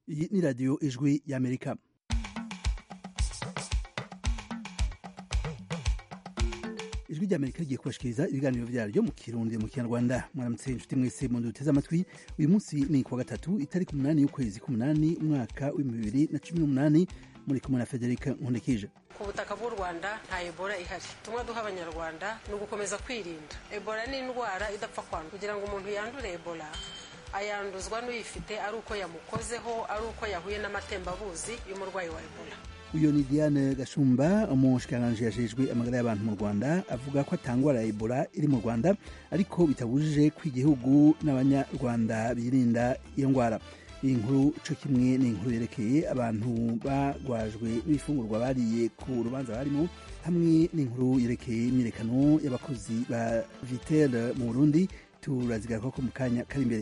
iyi ni radiyo ijwi y'amerika ijwi ry'amerika rigiye kubashikiriza ibiganiro vyaryo mu kirundi mu kinyarwanda mwaramutse inshuti mwese mu duteze amatwi uyu munsi ni kuwa gatatu itariki umunani y'ukwezi k'umunani umwaka w'ibihumbi bibiri na cumi n'umunani muri kumwe na federika nkundikije ku butaka bw'u rwanda nta ebola ihari tumwe duha abanyarwanda ni ugukomeza kwirinda ebola ni indwara idapfa kwandura kugira ngo umuntu yandure ebola ayanduzwa n'uyifite ari uko yamukozeho ari uko yahuye n'amatembabuzi y'umurwayi wa ebola uyu ni diane gashumba umushikiranganji yajejwe amagara y'abantu mu rwanda avuga ko atangwara ya ebola iri mu rwanda ariko bitabujije ko igihugu n'abanyarwanda birinda iyo ndwara iyi nkuru co kimwe ni inkuru yerekeye abantu bagwajwe n'ibifungurwa bariye ku rubanza barimo hamwe n'inkuru yerekeye imyirekano y'abakozi ba vitel mu burundi turazigaruka ko mu kanya kari imbere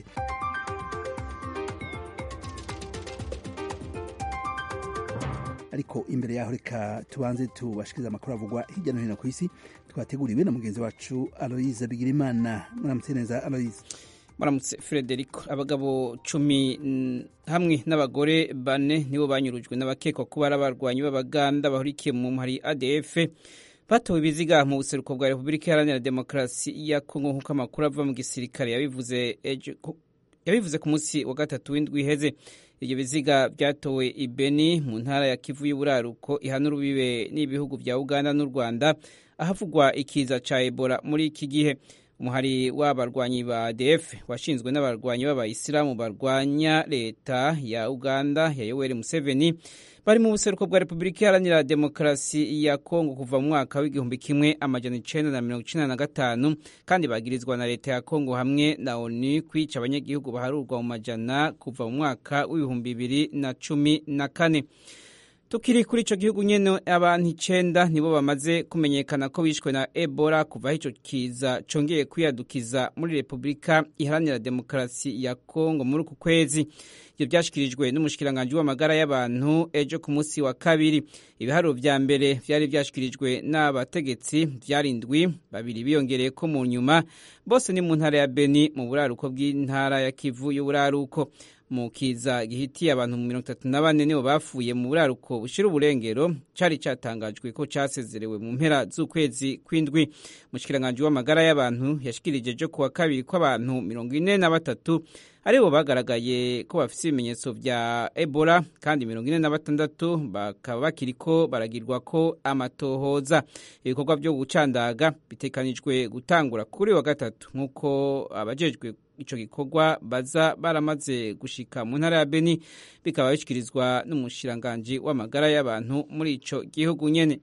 ariko imbere yaho reka tubanze tubashikiriza amakuru avugwa hirya no hino ku isi twateguriwe na mugenzi wacu aloise bigirimana muramutse neza aloise muramutse frederico abagabo cumi hamwe n'abagore bane nibo banyurujwe n'abakekwa kuba ari abarwanyi b'abaganda bahurikiye mu mpari adf batowe ibiziga mu buseruko bwa repubulika iharanira demokarasi ya kongo nk'uko amakuru ava mu gisirikare yabivuze yabivuze ku munsi wa gatatu w'indwi iheze ibyo biziga byatowe i beni mu ntara ya kivu y'uburaruko ihana urubibe n'ibihugu bya uganda n'u rwanda ahavugwa ikiza ca ebola muri iki gihe umuhari w'abarwanyi ba ADF washinzwe n'abarwanyi b'abayisilamu barwanya leta ya Uganda ya Yoweri Museveni bari mu buseruko bwa Repubulika Iharanira Demokarasi ya Kongo kuva mu mwaka w'igihumbi kimwe amajana icenda na mirongo icenda na gatanu kandi bagirizwa na leta ya Kongo hamwe na ONU kwica abanyagihugu baharurwa mu majana kuva mu mwaka w'ibihumbi bibiri na cumi na kane tukiri kuri ico gihugu nyene abantu icenda nibo bamaze kumenyekana ko bishwe na ebola kuva aho ico kiza congeye kwiyadukiza muri repubulika iharanira demokarasi ya kongo muri uku kwezi ivyo vyashikirijwe n'umushikiranganji w'amagara y'abantu ejo ku munsi wa kabiri ibiharuro vya mbere vyari vyashikirijwe n'abategetsi vyari indwi babiri biyongereye ko mu nyuma bose ni mu ntara ya beni mu buraruko bw'intara ya kivu y'uburaruko mu kiza gihitiye abantu mu mirongo itatu na bane nibo bapfuye mu buraruko bushira uburengero cari catangajwe ko casezerewe mu mpera z'ukwezi kw'indwi umushikiranganji w'amagara y'abantu yashikirije ejo kuwa kabiri ko abantu mirongo ine na batatu aribo bagaragaye ko bafise ibimenyetso vya ebola kandi mirongo ine na batandatu bakaba bakiriko baragirwa ko amatohoza ibikorwa vyo gucandaga bitekanijwe gutangura kuri wa gatatu nk'uko abajejwe ico gikorwa baza baramaze gushika mu ntara ya Beni bikaba bishikirizwa n'umushiranganji w'amagara y'abantu muri ico gihugu nyene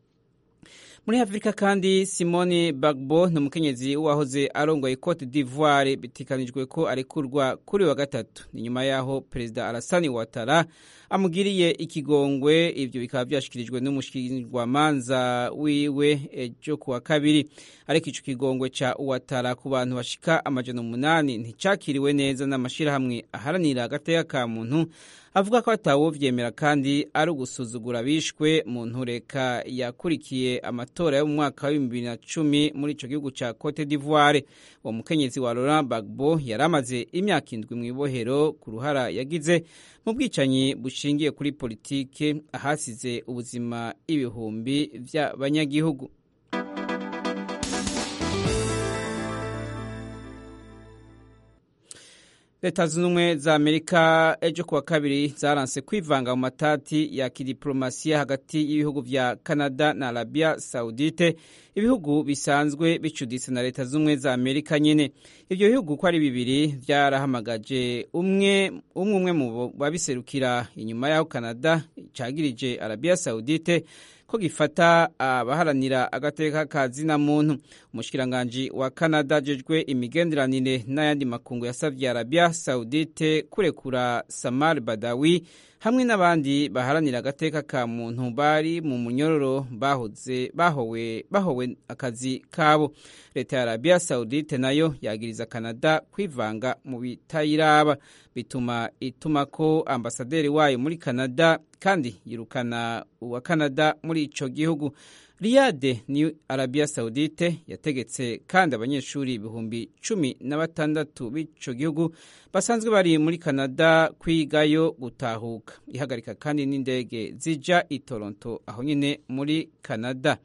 muri afurika kandi simoni bagbo ni umukenyezi wahoze arongoye cote d'ivoire bitekanijwe ko arekurwa kuri wa gatatu ni nyuma y'aho perezida arasani watara amugiriye ikigongwe ibyo bikaba byashikirijwe n'umushingwamanza wiwe ejo kuwa kabiri ariko ico kigongwe ca watara ku bantu bashika amajana umunani nticakiriwe neza n'amashirahamwe aharanira agateka ka muntu avuga ko atawovyemera kandi ari ugusuzugura bishwe mu ntureka yakurikiye amatora yo mu mwaka wa bibiri na cumi muri ico gihugu ca Cote d'Ivoire uwo mukenyezi wa Laurent Gbagbo yari amaze imyaka indwi mu ibohero ku ruhara yagize mu bwicanyi bushingiye kuri politike ahasize ubuzima ibihumbi vy'abanyagihugu leta zunze ubumwe za amerika ejo kuwa kabiri zaranse kwivanga mu matati ya kidiplomasiya hagati y'ibihugu vya canada na arabia saudite ibihugu bisanzwe bicuditse na leta zunze ubumwe za amerika nyene ivyo bihugu ko ari bibiri vyarahamagaje umwe umwe umwe mu babiserukira inyuma y'aho canada cagirije arabia saudite ko gifata abaharanira agateka ka zina muntu umushikiranganji wa Canada ajejwe imigenderanire n'ayandi makungu yasavye Arabia Saudite kurekura Samar Badawi hamwe n'abandi baharanira agateka ka muntu bari mu munyororo bahoze bahowe bahowe akazi kabo leta ya Arabia Saudite nayo yagiriza Canada kwivanga mu bitayiraba bituma ituma ko ambasaderi wayo muri Canada kandi yirukana uwa Canada muri ico gihugu riyade ni arabiya sawudite yategetse kandi abanyeshuri ibihumbi cumi na batandatu b'ico gihugu basanzwe bari muri canada kwigayo gutahuka ihagarika kandi n'indege zija i toronto aho nyine muri canada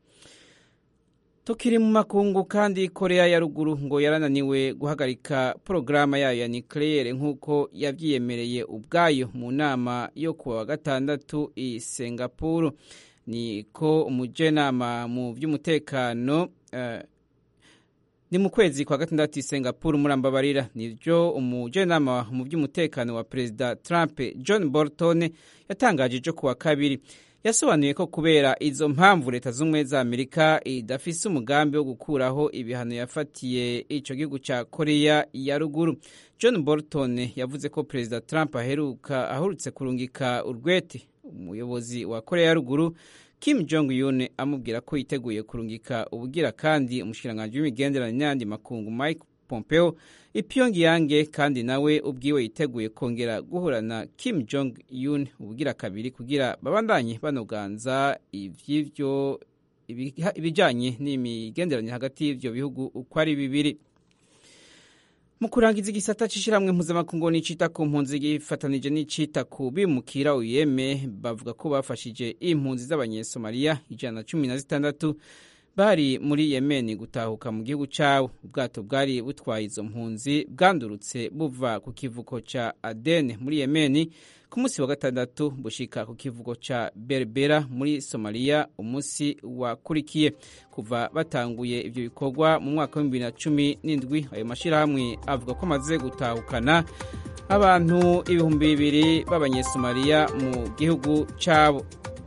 tukiri mu makungu kandi korea ya ruguru ngo yarananiwe guhagarika porogaramu yayo ya nucleaire nk'uko yabyiyemereye ubwayo mu nama yo kuwa wa gatandatu i singapuru niko umujenama mu by'umutekano uh, ni mu kwezi kwa gatandatu i singapuru murambabarira nibyo umujenama mu by'umutekano wa perezida trump john bolton yatangaje ejo kuwa kabiri yasobanuye ko kubera izo mpamvu leta z'ubumwe za amerika idafise umugambi wo gukuraho ibihano yafatiye ico gihugu ca korea ya ruguru john bolton yavuze ko perezida trump aheruka ahurutse kurungika urwete umuyobozi wa korea ya ruguru kim jong un amubwira ko yiteguye kurungika ubugira kandi umushikiranganji w'imigenderanire n'ayandi makungu mike pompeo ipyongyang kandi nawe ubwiwe yiteguye kongera guhura na kim jong un ubugira kabiri kugira babandanye banoganza ivy'ivyo ibijanye n'imigenderanire hagati y'ivyo bihugu uko ari bibiri mu kurangiza igisata c'ishiramwe mpuzamakungu n'icita ku mpunzi gifatanije n'icita ku bimukira uyeme bavuga ko bafashije impunzi z'abanyesomaliya ijana na cumi na zitandatu bari muri yemeni gutahuka mu gihugu cyawo ubwato bwari butwaye izo mpunzi bwandurutse buva ku kivuko ca adene muri yemeni ku munsi wa gatandatu bushika ku kivuko ca berbera muri somaliya umunsi wakurikiye kuva batanguye ivyo bikorwa mu mwaka wa bibiri na cumi n'indwi ayo mashirahamwe avuga ko amaze gutahukana abantu ibihumbi bibiri b'abanyesomaliya mu gihugu cabo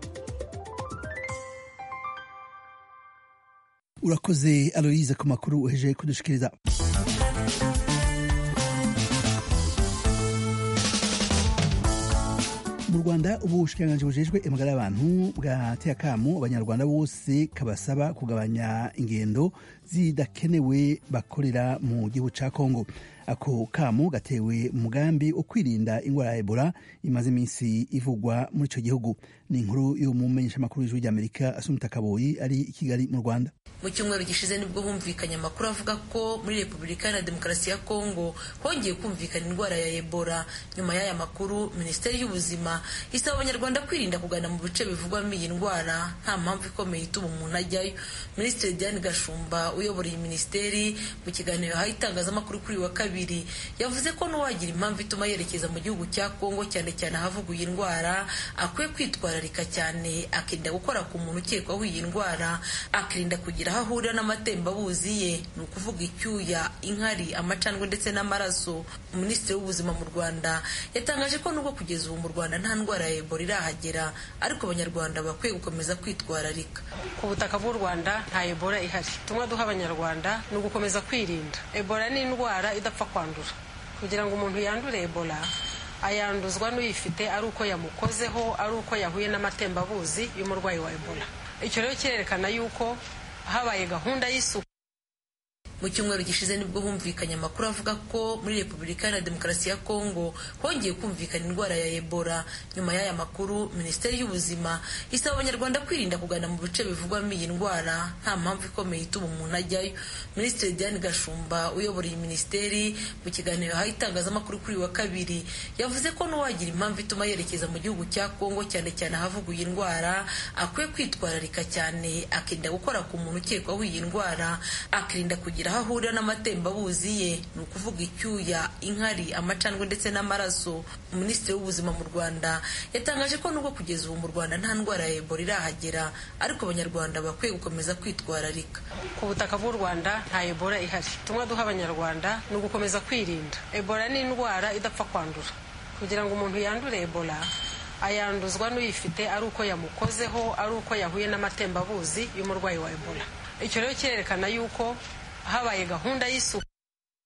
urakoze aloyize ku makuru uheje kudushikiriza mu rwanda ubu bushikiranganji bujejwe amagara y'abantu bwateye akamu abanyarwanda bose kabasaba kugabanya ingendo zidakenewe bakorera mu gihugu ca kongo ako kamu gatewe umugambi wo kwirinda ingwara ya ebola imaze iminsi ivugwa muri ico gihugu ni inkuru y'umumenyeshamakuru w'ijwi ry'amerika asumita kaboyi ari i kigali mu rwanda mu cyumweru gishize nibwo humvikanye amakuru avuga ko muri repubulika iharanira demokarasi ya kongo hongeye kumvikana indwara ya ebola nyuma y'aya makuru minisiteri y'ubuzima isaba abanyarwanda kwirinda kugana mu bice bivugwamo iyi ndwara nta mpamvu ikomeye ituma umuntu ajyayo minisitiri diane gashumba uyobora iyi minisiteri mu kiganiro yahaye itangazamakuru kuri uyu wa kabiri yavuze ko n'uwagira impamvu ituma yerekeza mu gihugu cya kongo cyane cyane ahavugwa iyi ndwara akwiye kwitwararika cyane akirinda gukora ku muntu ukekwaho iyi ndwara akirinda kugira aho ahurira n'amatembabuzi ye ni ukuvuga icyuya inkari amacandwe ndetse n'amaraso minisitiri w'ubuzima mu rwanda yatangaje ko nubwo kugeza ubu mu rwanda nta ndwara ya ebola irahagera ariko abanyarwanda bakwiye gukomeza kwitwararika ku butaka bw'u rwanda nta ebola ihari tumwe duha abanyarwanda ni ugukomeza kwirinda ebola ni indwara idapfa kwandura kugira ngo umuntu yandure ebola ayanduzwa n'uyifite ari uko yamukozeho ari uko yahuye n'amatembabuzi y'umurwayi wa ebola icyo rero kirerekana yuko habaye gahunda y'isuku mu cyumweru gishize nibwo humvikanye amakuru avuga ko muri repubulika iharanira demokarasi ya kongo hongeye kumvikana indwara ya ebola nyuma y'aya makuru minisiteri y'ubuzima isaba abanyarwanda kwirinda kugana mu bice bivugwamo iyi ndwara nta mpamvu ikomeye ituma umuntu ajyayo minisitiri diane gashumba uyobora iyi minisiteri mu kiganiro yahaye itangazamakuru kuri uyu wa kabiri yavuze ko n'uwagira impamvu ituma yerekeza mu gihugu cya kongo cyane cyane ahavugwa iyi ndwara akwiye kwitwararika cyane akirinda gukora ku muntu ukekwaho iyi ndwara akirinda kugira aho ahurira n'amatembabuzi ye ni ukuvuga icyuya inkari amacandwe ndetse n'amaraso minisitiri w'ubuzima mu rwanda yatangaje ko nubwo kugeza ubu mu rwanda nta ndwara ya ebola irahagera ariko abanyarwanda bakwiye gukomeza kwitwararika ku butaka bw'u rwanda nta ebola ihari tumwe duha abanyarwanda ni ugukomeza kwirinda ebola ni indwara idapfa kwandura kugira ngo umuntu yandure ebola ayanduzwa n'uyifite ari uko yamukozeho ari uko yahuye n'amatembabuzi y'umurwayi wa ebola icyo rero kirerekana yuko habaye gahunda y'isuku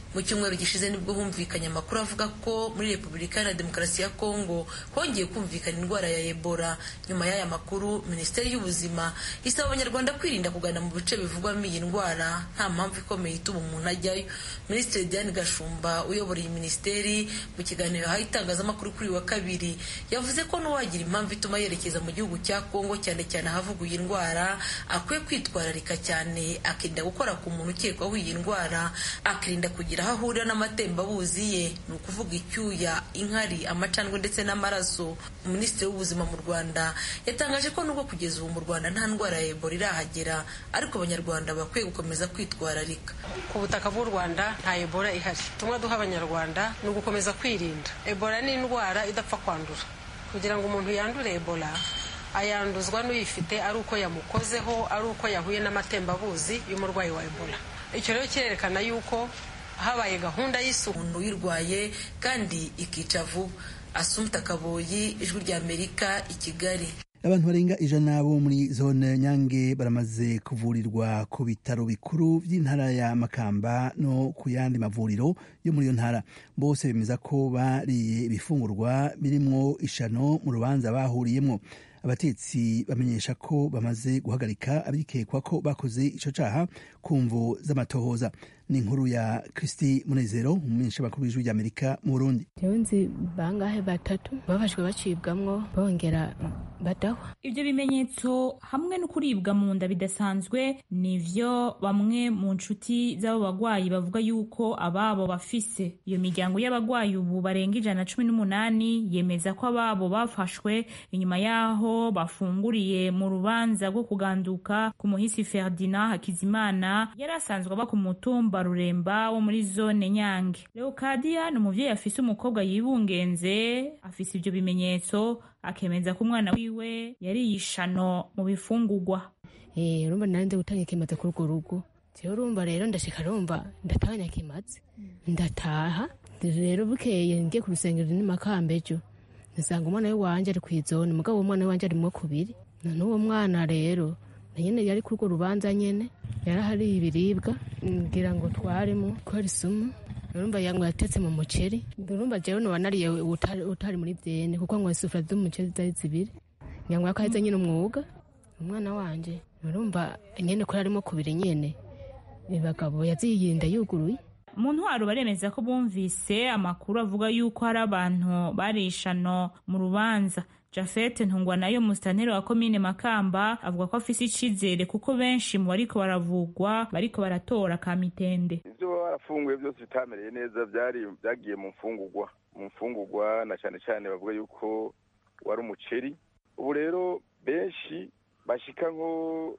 mu cyumweru gishize nibwo humvikanye amakuru avuga ko muri repubulika iharanira demokarasi ya kongo hongeye kumvikana indwara ya ebola nyuma y'aya makuru minisiteri y'ubuzima isaba abanyarwanda kwirinda kugana mu bice bivugwamo iyi ndwara nta mpamvu ikomeye ituma umuntu ajyayo minisitiri diane gashumba uyobora iyi minisiteri mu kiganiro yahaye itangazamakuru kuri wa kabiri yavuze ko n'uwagira impamvu ituma yerekeza mu gihugu cya kongo cyane cyane ahavuga iyi ndwara akwiye kwitwararika cyane akirinda gukora ku muntu ukekwaho iyi ndwara akirinda kugira aho ahurira n'amatembabuzi ye ni ukuvuga icyuya inkari amacandwe ndetse n'amaraso minisitiri w'ubuzima mu rwanda yatangaje ko nubwo kugeza ubu mu rwanda nta ndwara ya ebola irahagera ariko abanyarwanda bakwiye gukomeza kwitwararika ku butaka bw'u rwanda nta ebola ihari tumwe duha abanyarwanda ni ugukomeza kwirinda ebola ni indwara idapfa kwandura kugira ngo umuntu yandure ebola ayanduzwa n'uyifite ari uko yamukozeho ari uko yahuye n'amatembabuzi y'umurwayi wa ebola icyo rero kirerekana yuko habaye gahunda y'isuku umuntu uyirwaye kandi ikica vuba asumta kaboyi ijwi ry'amerika i kigali abantu barenga ijana bo muri zone nyange baramaze kuvurirwa ku bitaro bikuru by'intara ya makamba no ku yandi mavuriro yo muri iyo ntara bose bemeza ko bariye ibifungurwa birimwo ishano mu rubanza bahuriyemo abatetsi bamenyesha ko bamaze guhagarika abikekwa ko bakoze ico caha ku mvo z'amatohoza ni inkuru ya kristi munezero umumenyesha makuru w'ijwi ry'amerika mu burundi nzi bangahe batatu babajwe bacibwamwo bongera badahwa ibyo bimenyetso hamwe no kuribwa mu nda bidasanzwe nivyo bamwe mu nshuti z'abo bagwayi bavuga yuko ababo bafise iyo miryango y'abagwayi ubu barenga ijana na cumi n'umunani yemeza ko ababo bafashwe inyuma y'aho bafunguriye mu rubanza rwo kuganduka ku muhisi ferdinand hakizimana yari asanzwe aba ku mutumba ruremba wo muri zone nyange leokadiya ni umuvyeyi afise umukobwa yibungenze afise ivyo bimenyetso akemeza ko umwana wiwe yariye ishano mu bifungurwa urumva nari nzi gutanga ikimaze kuri urwo rugo jewe urumva rero ndashika rumva ndatanya kimaze ndataha rero bukeye ngiye ku rusengero n'imakamba ejo nsanga umwana we wanje ari kw'izone mugabo uwo mwana we wanje arimwo kubiri none uwo mwana rero na nyene yari kuri urwo rubanza nyene yarahariye ibiribwa ngira ngo twarimo ko ari sumu urumva yango yatetse mu muceri urumva jewe noba nariye utari muri vyene kuko ngo isufura z'umuceri zari zibiri ngira ngo yakaheze nyene umwuga umwana wanje urumva nyene ko yarimo kubiri nyene ibagabo yaziyirinda yuguruye mu ntwaro baremeza ko bumvise amakuru avuga yuko hari abantu barishano mu rubanza jafete ntungwa nayo musitanteri wa komine makamba avuga ko afise icizere kuko benshi mu bariko baravugwa bariko baratora ka mitende ivyo baba barafunguye byose bitamereye neza byari byagiye mu mfungurwa mu mfungurwa na cyane cyane bavuga yuko wari umuceri ubu rero benshi bashika nko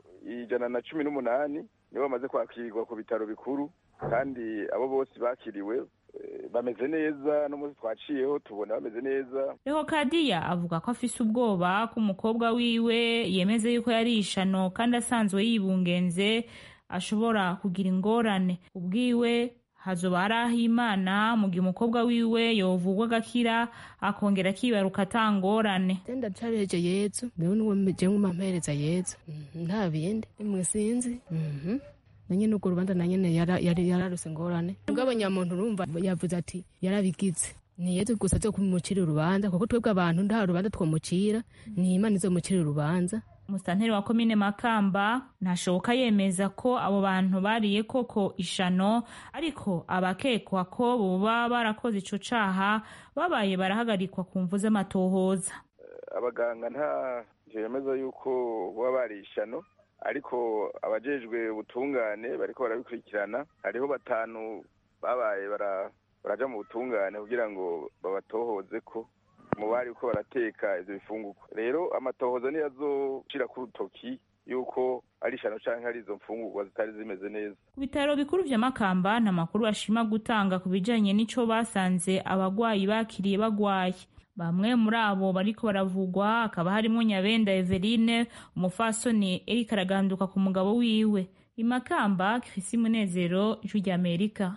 ijana na cumi n'umunani nibo bamaze kwakirwa ku bitaro bikuru kandi abo bose bakiriwe bameze neza n'umunsi twaciyeho tubona bameze neza reho kadiya avuga ko afise ubwoba ko umukobwa wiwe yemeze yuko yari ishano kandi asanzwe yibungenze ashobora kugira ingorane ubwiwe hazoba hari aho imana mu gihe umukobwa wiwe yovugwa agakira akongera akibaruka atangorane ndacabeje yezu niwe niwe jewe mumampereza yezu nta bindi mwe sinzi nanye n'urwo rubanza na nyene yari yararuse ngorane ubwo abanyamuntu urumva yavuze ati yarabigize ni yezu gusa zo kumucira urubanza kuko twebwe abantu nta rubanza twomucira ni imana izomucira urubanza umusitanteri wa komine makamba ntashoboka yemeza ko abo bantu bariye koko ishano ariko abakekwa ko boba barakoze ico caha babaye barahagarikwa ku mvu z'amatohoza abaganga nta yemeza yuko boba bariye ishano ariko abajejwe ubutungane bariko barabikurikirana hariho batanu babaye baraja mu butungane kugira ngo babatohoze ko mu bari uko barateka ivyo bifungurwa rero amatohoza niyo azoshira ku rutoki yuko ari ishano canke ari izo mfungurwa zitari zimeze neza ku bitaro bikuru vya makamba nta makuru bashima gutanga ku bijanye n'ico basanze abagwayi bakiriye bagwaye bamwe muri abo bariko baravugwa hakaba harimwo nyabenda eveline umufasoni erika araganduka ku mugabo wiwe imakamba krisi munezero ijwi rya amerika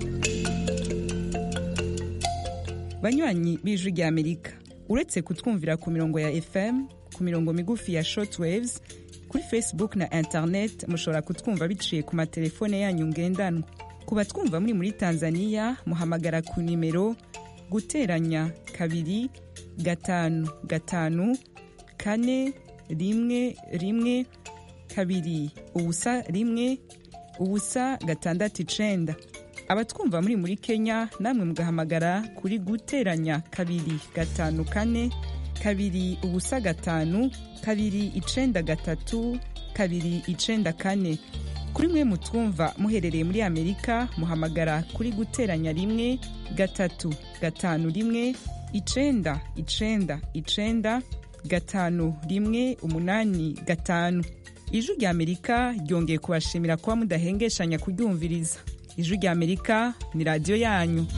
banywanyi b'ijwi rya amerika uretse kutwumvira ku mirongo ya fm ku mirongo migufi ya shortwaves kuri facebook na internet mushobora kutwumva biciye ku matelefone yanyu ngendanwa ku batwumva muri muri tanzania muhamagara ku nimero guteranya kabiri gatanu gatanu kane rimwe rimwe kabiri ubusa rimwe ubusa gatandatu icenda abatwumva muri muri kenya namwe mugahamagara kuri guteranya kabiri gatanu kane kabiri ubusa gatanu kabiri icenda gatatu kabiri icenda kane kuri mwe mutwumva muherereye muri amerika muhamagara kuri guteranya rimwe gatatu gatanu rimwe icenda icenda icenda gatanu rimwe umunani gatanu ijwi rya amerika ryongeye kubashimira kuba mudahengeshanya kuryumviriza ijwi rya amerika ni radiyo yanyu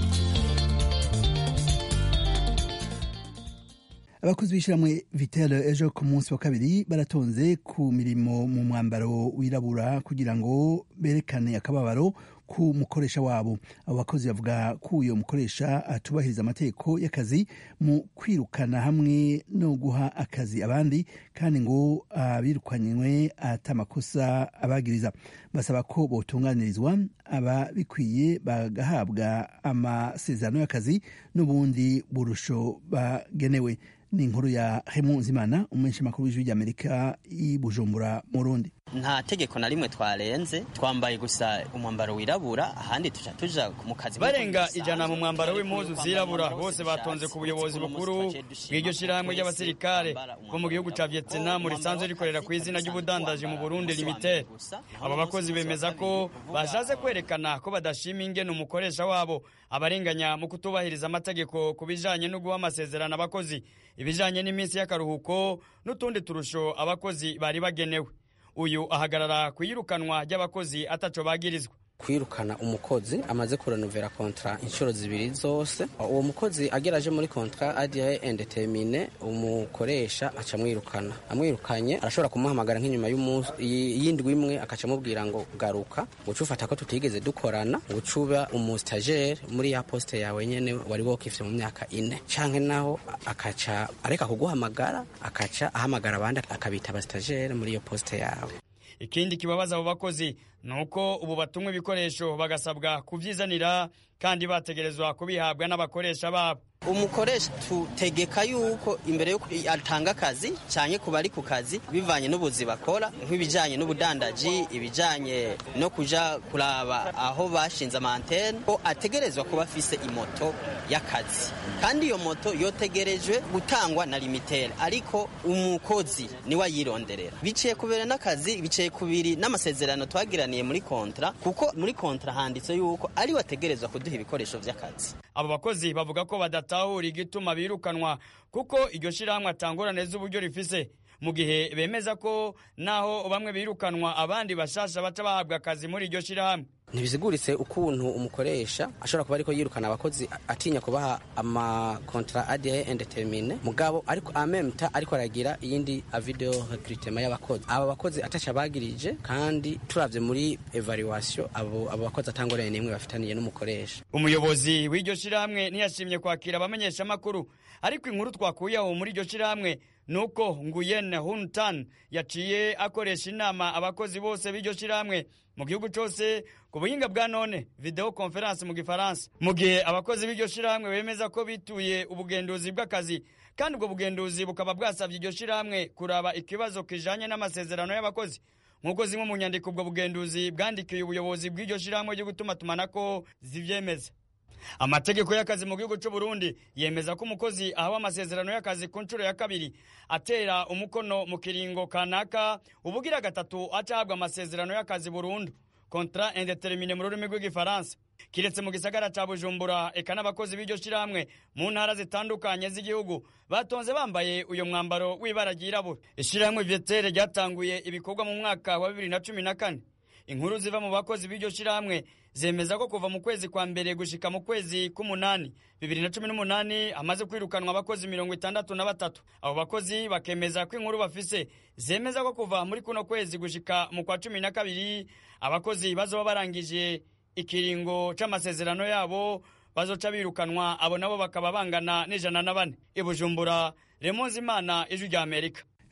abakozi b'ishyirahamwe vitel ejo ku munsi wa kabiri baratonze ku mirimo mu mwambaro wirabura kugira ngo berekane akababaro ku mukoresha wabo abo bakozi bavuga ko uyo mukoresha atubahiriza amategeko y'akazi mu kwirukana hamwe no guha akazi abandi kandi ngo abirukanywe atamakosa abagiriza basaba ko botunganirizwa ababikwiye bagahabwa amasezerano y'akazi n'ubundi burusho bagenewe ni inkuru ya hemu nzimana umumenshi makuru w'ijwi ry'amerika i bujumbura mu rundi nta tegeko na rimwe twarenze twambaye gusa umwambaro wirabura ahandi tuja tuja mu kazi barenga ijana mu mwambaro w'impuzu zirabura bose batonze ku buyobozi bukuru bw'iryo shirahamwe ry'abasirikare bo mu gihugu ca vietnam risanzwe rikorera ku izina ry'ubudandaji mu burundi limited aba bakozi bemeza ko bashatse kwerekana ko badashima ingene umukoresha wabo abarenganya mu kutubahiriza amategeko ku bijanye no guha amasezerano abakozi ibijanye n'iminsi y'akaruhuko n'utundi turusho abakozi bari bagenewe uyu ahagarara ku iyirukanwa ry'abakozi ataco bagirizwa kwirukana umukozi amaze kurenovera kontra inshuro zibiri zose uwo mukozi ageraje muri kontra adiye indetermine umukoresha aca amwirukana amwirukanye arashobora kumuhamagara nk'inyuma y'indwi imwe akaca amubwira ngo garuka ngo ufata ko tutigeze dukorana ngo uba umusitagere muri ya posite yawe nyene wari wokifye mu myaka ine canke naho akaca areka kuguhamagara akaca ahamagara abandi akabita abasitagere muri iyo posite yawe ikindi kibabaza abo bakozi ni uko ubu batumwa ibikoresho bagasabwa kubyizanira kandi bategerezwa kubihabwa n'abakoresha babo umukoresha tutegeka yuko imbere yuko atanga akazi cyane ku bari ku kazi bivanye n'ubuzi bakora nk'ibijyanye n'ubudandaji ibijyanye no kuja kuraba aho bashinze amantene ko ategerezwa kuba afise imoto y'akazi kandi iyo moto yotegerejwe gutangwa na limitere ariko umukozi niwe ayironderera biciye kubera n'akazi biciye kubiri n'amasezerano twagiraniye muri kontra kuko muri kontra handitse yuko ari wategerezwa kuduha ibikoresho by'akazi abo bakozi bavuga ko badatahura igituma birukanwa kuko iryo shirahamwe atangorane z'uburyo rifise mu gihe bemeza ko naho bamwe birukanwa abandi bashasha baca bahabwa akazi muri iryo shirahamwe ntibiziguritse ukuntu umukoresha ashobora kuba ariko yirukana abakozi atinya kubaha amakontra adiye indetermine mugabo ariko amemta ariko aragira iyindi video recruitment y'abakozi aba bakozi ataca bagirije kandi turavye muri evaluation abo abo bakozi atangorane nimwe bafitaniye n'umukoresha umuyobozi w'iryo shirahamwe ntiyashimye kwakira abamenyesha makuru ariko inkuru twakuyeho muri iryo shirahamwe nuko Nguyen Hun Tan yaciye akoresha inama abakozi bose b'iryo shirahamwe mu gihugu cyose ku buhinga bwa none video conference mu gifaransa mu gihe abakozi b'iryo shirahamwe bemeza ko bituye ubugenduzi bw'akazi kandi ubwo bugenduzi bukaba bwasabye iryo shirahamwe kuraba ikibazo kijanye n'amasezerano y'abakozi nk'uko zimwe mu nyandiko ubwo bugenduzi bwandikiye ubuyobozi bw'iryo shirahamwe ryo gutuma tumanako zivyemeza amategeko y'akazi mu gihugu cy'u Burundi yemeza ko umukozi ahawe amasezerano y'akazi ku nshuro ya kabiri atera umukono mu kiringo kanaka ubugira gatatu acahabwa amasezerano y'akazi burundu kontra indetermine mu rurimi rw'igifaransa kiretse mu gisagara ca bujumbura eka n'abakozi b'iryo shirahamwe mu ntara zitandukanye z'igihugu batonze bambaye uyo mwambaro w'ibara ryirabura ishirahamwe vyetere ryatanguye ibikorwa mu mwaka wa bibiri na cumi na kane inkuru ziva mu bakozi b'iryo shirahamwe zemeza ko kuva mu kwezi kwa mbere gushika mu kwezi k'umunani bibiri na cumi n'umunani hamaze kwirukanwa abakozi mirongo itandatu na batatu abo bakozi bakemeza ko inkuru bafise zemeza ko kuva muri kuno kwezi gushika mu kwa cumi na kabiri abakozi bazoba barangije ikiringo c'amasezerano yabo bazoca birukanwa abo nabo bakaba bangana n'ijana na bane i bujumbura remonzi imana ijwi rya amerika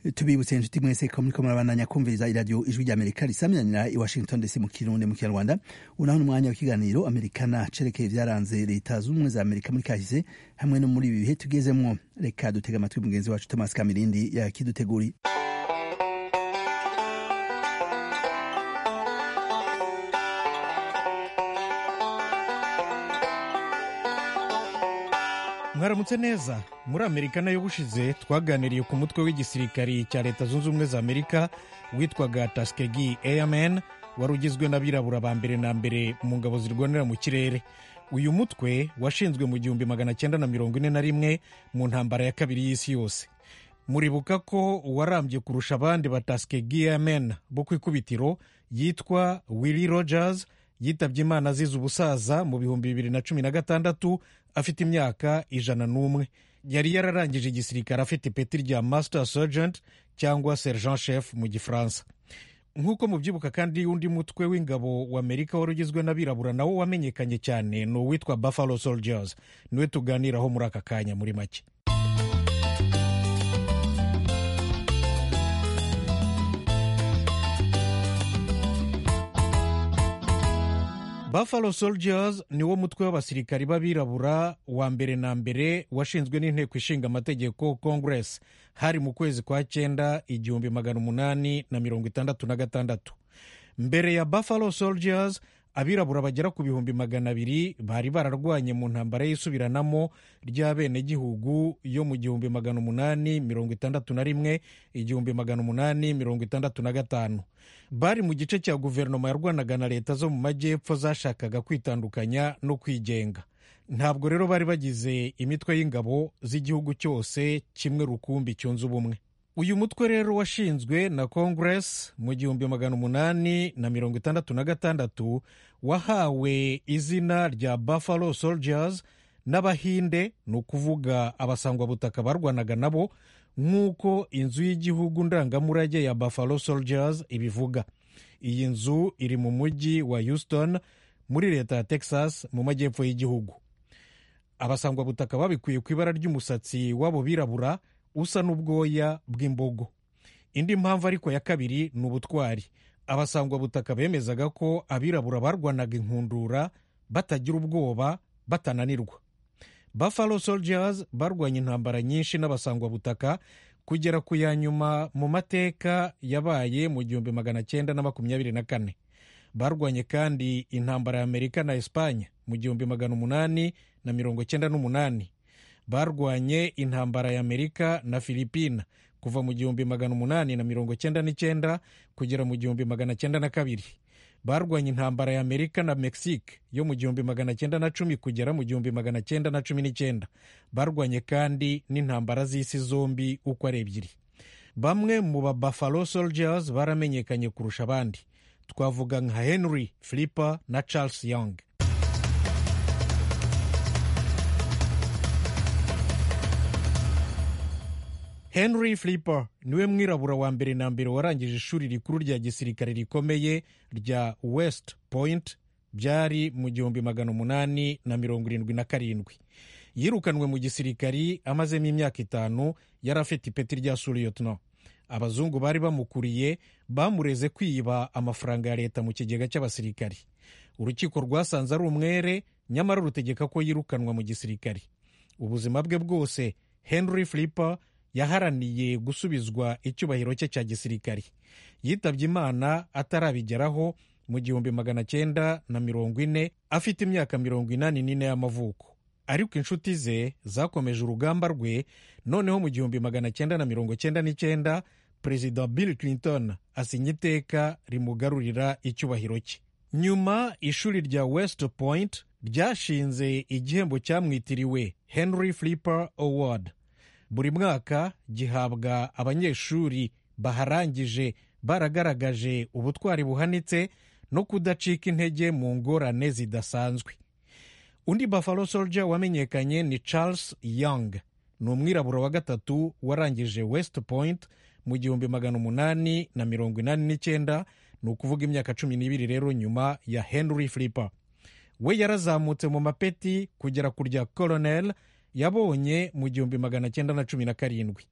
tubibutse inshuti mwese ko muriko murabandanya kumviriza iradiyo ijwi ry'amerika risamyanira i washington dc mu kirundi mu kinyarwanda unaho n'umwanya w'ikiganiro amerikana cerekeye vyaranze leta z'ubumwe za amerika muri kahise hamwe no muri ibi bihe tugezemwo reka dutega amatwi mugenzi wacu thomas kamirindi yakiduteguriye mwaramutse neza muri amerika nayo bushize twaganiriye ku mutwe w'igisirikari cya leta zunze ubumwe za amerika witwaga taskegi airmen wari ugizwe n'abirabura ba mbere na mbere mu ngabo zirwanira mu kirere uyu mutwe washinzwe mu gihumbi magana cyenda na mirongo ine na rimwe mu ntambara ya kabiri y'isi yose muribuka ko uwarambye kurusha abandi ba taskegi airmen bo ku ikubitiro yitwa willy rogers yitabye imana azize ubusaza mu bihumbi bibiri na cumi na gatandatu afite imyaka ijana n'umwe yari yararangije igisirikare afite ipeti rya master sergeant cyangwa sergent chef mu gifaransa nk'uko mubyibuka kandi undi mutwe w'ingabo wa amerika wari ugizwe n'abirabura nawo wamenyekanye cyane ni uwitwa buffalo soldiers niwe tuganiraho muri aka kanya muri make buffalo soldiers niwo mutwe w'abasirikari b'abirabura wa mbere na mbere washinzwe n'inteko ishinga amategeko congress hari mu kwezi kwa cyenda igihumbi magana umunani na mirongo itandatu na gatandatu mbere ya buffalo soldiers abirabura bagera ku bihumbi magana abiri bari bararwanye mu ntambara y'isubiranamo ry'abenegihugu yo mu gihumbi magana umunani mirongo itandatu na rimwe igihumbi magana umunani mirongo itandatu na gatanu bari mu gice cya guverinoma yarwanaga na leta zo mu majyepfo zashakaga kwitandukanya no kwigenga ntabwo rero bari bagize imitwe y'ingabo z'igihugu cyose kimwe rukumbi cyunze ubumwe uyu mutwe rero washinzwe na congress mu gihumbi magana umunani na mirongo itandatu na gatandatu wahawe izina rya buffalo soldiers n'abahinde ni ukuvuga abasangwabutaka barwanaga nabo nk'uko inzu y'igihugu ndangamurage ya buffalo soldiers ibivuga iyi nzu iri mu mujyi wa houston muri leta ya texas mu majyepfo y'igihugu abasangwabutaka babikuye ku ibara ry'umusatsi w'abo birabura usa n'ubwoya bw'imbogo indi mpamvu ariko ya kabiri ni ubutwari abasangwabutaka bemezaga ko abirabura barwanaga inkundura batagira ubwoba batananirwa buffalo soldiers barwanya intambara nyinshi n'abasangwabutaka kugera ku ya nyuma mu mateka yabaye mu gihumbi magana cyenda na makumyabiri na kane barwanye kandi intambara ya amerika na esipanye mu gihumbi magana umunani na mirongo cyenda n'umunani barwanye intambara ya amerika na filipina kuva mu gihumbi magana umunani na mirongo cyenda n'icyenda kugera mu gihumbi magana cyenda na kabiri barwanye intambara ya amerika na mexique yo mu gihumbi magana cyenda na cumi kugera mu gihumbi magana cyenda na cumi n'icyenda barwanye kandi n'intambara z'isi zombi uko ari ebyiri bamwe mu ba buffalo soldiers baramenyekanye kurusha abandi twavuga nka henry flipper na charles young henry flipper niwe mwirabura wa mbere na mbere warangije ishuri rikuru rya gisirikare rikomeye rya west point byari mu gihumbi magana umunani na mirongo irindwi na karindwi yirukanwe mu gisirikari amazemo imyaka itanu yari afite ipeti rya suriyotino abazungu bari bamukuriye bamureze kwiba amafaranga ya leta mu kigega cy'abasirikari urukiko rwasanze ari umwere nyamara rutegeka ko yirukanwa mu gisirikari ubuzima bwe bwose henry flipper yaharaniye gusubizwa icyubahiro cye cya gisirikari yitabye imana atarabigeraho mu gihumbi magana cyenda na mirongo ine afite imyaka mirongo inani n'ine y'amavuko ariko inshuti ze zakomeje urugamba rwe noneho mu gihumbi magana cyenda na mirongo cyenda n'icyenda perezida bill clinton asinya iteka rimugarurira icyubahiro cye nyuma ishuri rya west point ryashinze igihembo cyamwitiriwe henry flipper award buri mwaka gihabwa abanyeshuri baharangije baragaragaje ubutwari buhanitse no kudacika intege mu ngorane zidasanzwe undi buffalo soldier wamenyekanye ni charles young ni umwirabura wa gatatu warangije west point mu gihumbi magana umunani na mirongo inani n'icyenda ni ukuvuga imyaka cumi n'ibiri rero nyuma ya henry flipper we yarazamutse mu mapeti kugera ku rya colonel yabonye mu gihumbi magana cyenda na cumi na karindwi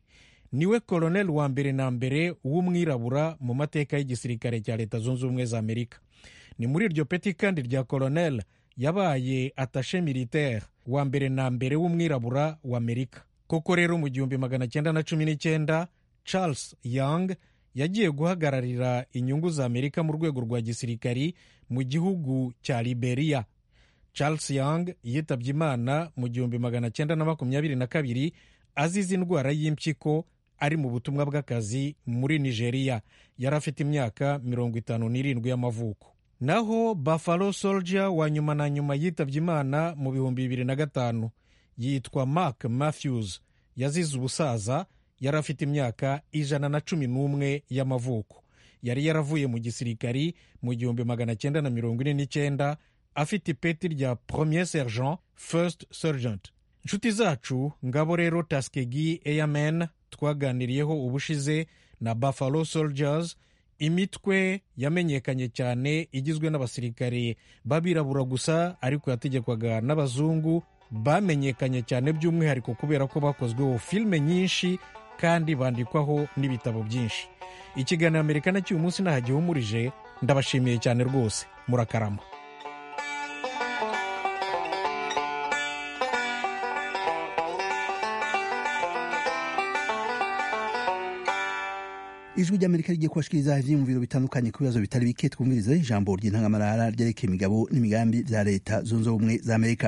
niwe koloneli wa mbere na mbere w'umwirabura mu mateka y'igisirikare cya leta zunze ubumwe za amerika ni muri iryo peti kandi rya koloneli yabaye atashe militaire wa mbere na mbere w'umwirabura wa amerika koko rero mu gihumbi magana cyenda na cumi n'icyenda charles young yagiye guhagararira inyungu za amerika mu rwego rwa gisirikari mu gihugu cya liberia charles young yitabye imana mu gihumbi magana cyenda na makumyabiri na kabiri azize indwara y'impyiko ari mu butumwa bw'akazi muri nigeria yari afite imyaka mirongo itanu n'irindwi y'amavuko naho buffalo soldier wa nyuma na nyuma yitabye imana mu bihumbi bibiri na gatanu yitwa mark matthews yazize ubusaza yari afite imyaka ijana na cumi n'umwe y'amavuko yari yaravuye mu gisirikari mu gihumbi magana cyenda na mirongo ine n'icyenda afite ipeti rya premier sergent first sergent inshuti zacu ngabo rero taskegi airmen twaganiriyeho ubushize na buffalo soldiers imitwe yamenyekanye cyane igizwe n'abasirikare b'abirabura gusa ariko yategekwaga n'abazungu bamenyekanye cyane by'umwihariko kubera ko bakozweho filime nyinshi kandi bandikwaho n'ibitabo byinshi ikiganiro amerika na cy'uyu munsi ntahagihumurije ndabashimiye cyane rwose murakarama ijwi ry'amerika rigiye kubashikiriza ivyiyumviro bitandukanye ku bibazo bitari bike twumvirize ijambo ry'intangamarara ryerekeye imigabo n'imigambi vya leta zunze ubumwe za amerika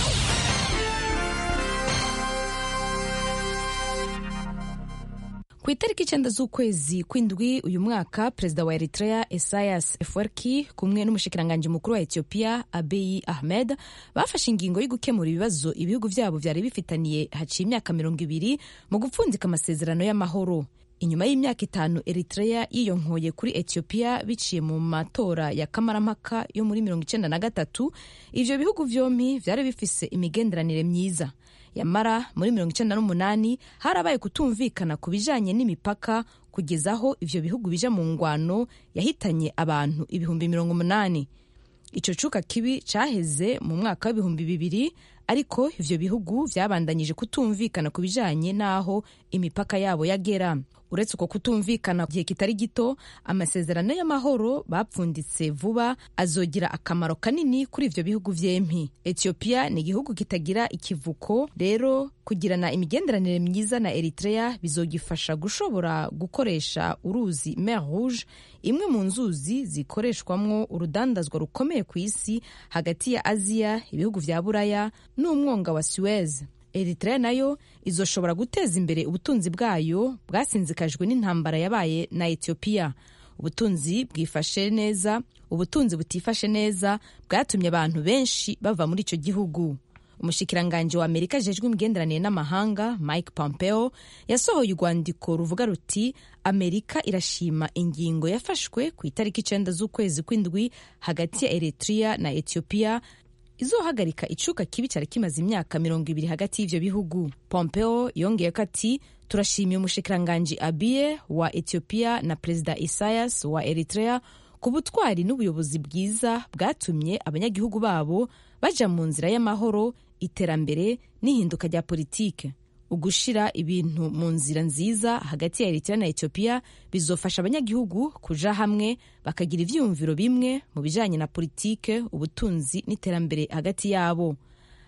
ku itariki icyenda z'ukwezi kw'indwi uyu mwaka perezida wa eritrea esayas efwerki kumwe n'umushikiranganji mukuru wa etiyopiya abeyi ahmed bafashe ingingo yo gukemura ibibazo ibihugu byabo byari bifitaniye haciye imyaka mirongo ibiri mu gupfundika amasezerano y'amahoro inyuma y'imyaka itanu eritrea yiyonkoye kuri etiyopiya biciye mu matora ya kamarampaka yo muri mirongo icyenda na gatatu ivyo bihugu vyompi vyari bifise imigenderanire myiza yamara muri mirongo icyenda n'umunani harabaye kutumvikana ku bijanye n'imipaka kugeza aho ivyo bihugu bija mu ngwano yahitanye abantu ibihumbi mirongo umunani ico cuka kibi caheze mu mwaka w'ibihumbi bibiri ariko ivyo bihugu vyabandanyije kutumvikana ku bijanye n'aho imipaka yabo yagera uretse uko kutumvikana gihe kitari gito amasezerano y'amahoro bapfunditse vuba azogira akamaro kanini kuri ivyo bihugu vyempi etiyopiya ni igihugu kitagira ikivuko rero kugirana imigenderanire myiza na eritrea bizogifasha gushobora gukoresha uruzi mer rouge imwe mu nzuzi zikoreshwamwo urudandazwa rukomeye ku isi hagati ya aziya ibihugu vya buraya n'umwonga wa suez eritrea nayo izoshobora guteza imbere ubutunzi bwayo bwasinzikajwe n'intambara yabaye na etiyopiya ubutunzi bwifashe neza ubutunzi butifashe neza bwatumye abantu benshi bava muri icyo gihugu umushikiranganji wa amerika ajejwe imigenderanire n'amahanga mike pompeo yasohoye urwandiko ruvuga ruti amerika irashima ingingo yafashwe ku itariki icenda z'ukwezi kw'indwi hagati ya eritrea na etiyopiya izohagarika icuka kibi cyari kimaze imyaka mirongo ibiri hagati y'ivyo bihugu pompeo yongeyeko ati turashimiye umushikiranganji abiye wa etiyopiya na perezida isayas wa eritrea ku butwari n'ubuyobozi bwiza bwatumye abanyagihugu babo baja mu nzira y'amahoro iterambere n'ihinduka rya politike ugushira ibintu mu nzira nziza hagati ya eritrea na etiyopiya bizofasha abanyagihugu kuja hamwe bakagira ivyiyumviro bimwe mu bijanye na politike ubutunzi n'iterambere hagati yabo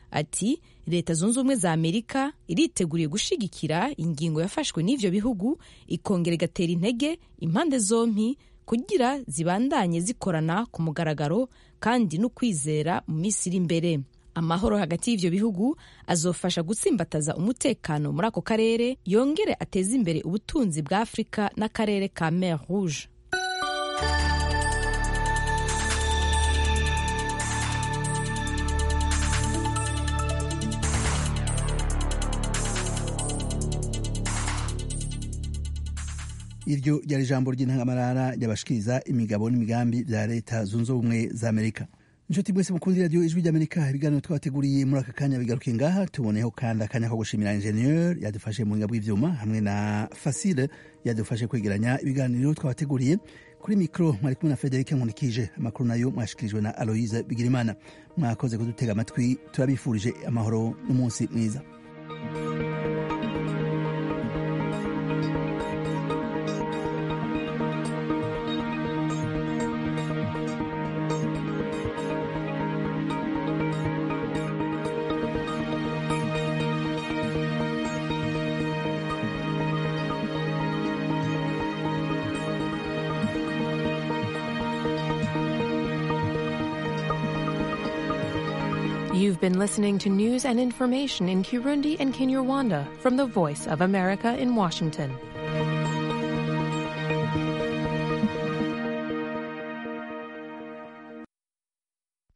ati leta zunze ubumwe za amerika iriteguriye gushigikira ingingo yafashwe n'ivyo bihugu ikongera igatera intege impande zompi kugira zibandanye zikorana ku mugaragaro kandi no kwizera mu minsi iri imbere amahoro hagati y'ivyo bihugu azofasha gutsimbataza umutekano muri ako karere yongere ateze imbere ubutunzi bwa afurika n'akarere ka mer rouge iryo ryari ijambo ry'intangamarara ryabashikiriza imigabo n'imigambi bya leta zunze ubumwe za amerika inshuti mwese mukundi radiyo ijwi ry'amerika ibiganiro twabateguriye muri aka kanya bigaruke ngaha tuboneyeho kandi akanya ko gushimira ingenieur yadufashe mu buhinga bw'ivyuma hamwe na fasile yadufashe kwegeranya ibiganiro twabateguriye kuri mikoro mwari kumwe na federike nkunikije amakuru nayo mwashikirijwe na aloise bigirimana mwakoze kudutega amatwi turabifurije amahoro n'umunsi mwiza You've been listening to news and information in Kirundi and Kinyarwanda from the Voice of America in Washington.